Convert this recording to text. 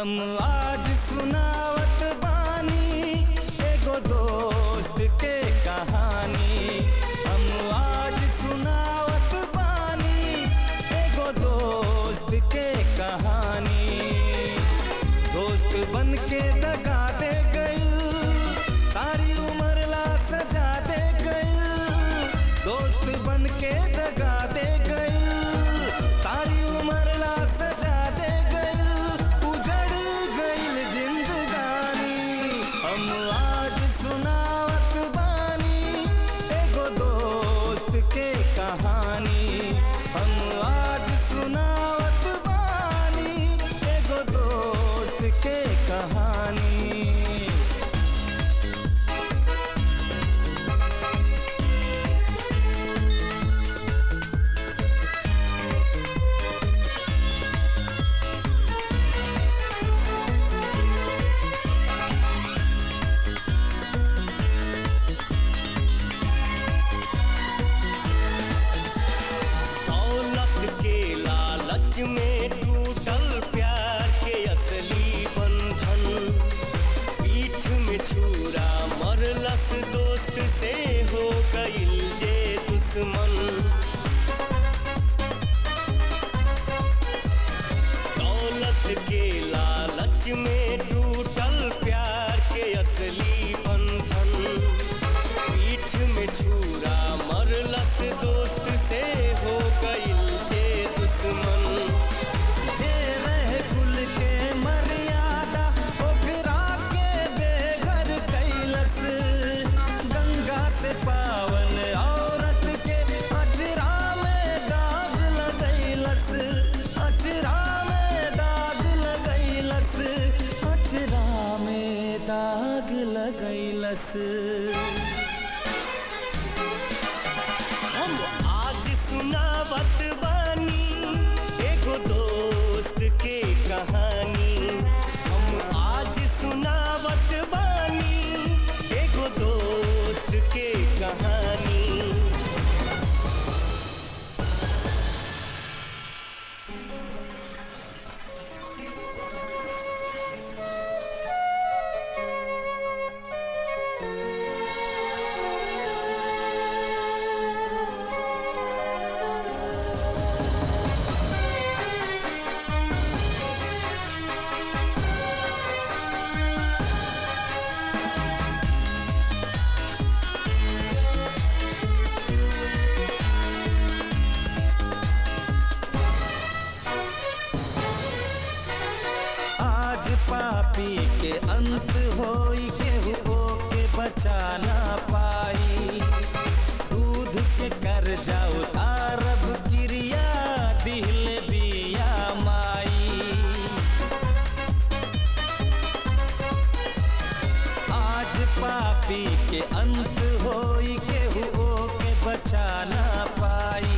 हम आज सुनावत बानी एगो दोस्त के कहानी हम आज सुनावत बानी एगो दोस्त के कहानी दोस्त बन के दगा दे गई सारी उम्र ला सजा दे गई दोस्त बन के दगा दे गई सारी उम्र ला सजा दे गई उजड़ गई जिंदगानी हम आज सुनावत बानी एगो दोस्त के कहानी हम आज सुनावत बानी एगो दोस्त के कहानी दौलत के लालच में टूटल प्यार के असली बंधन पीठ में छुरा मरलस दोस्त से हो गइल जे दुश्मन दौलत के लालच में टूटल प्यार के असली बंधन पीठ में छुरा मरलस दोस्त से हो गइल जे दुश्मन जे रहे कुल के मर्यादा ओकरा के बेघर कैलस गंगा से पावन औरत के अचरा में दाग लगैलस अचरा में दाग लगैलस अचरा में दाग लगैलस हम आज सुनावत बानी एगो दोस्त के कहानी हम आज सुनावत बानी एगो दोस्त के कहानी आज पापी के अंत होई केहू के बचा ना पाई दूध के कर जाओ तारब क्रिया दिल बिया माई आज पापी के अंत होई केहू के बचा ना पाई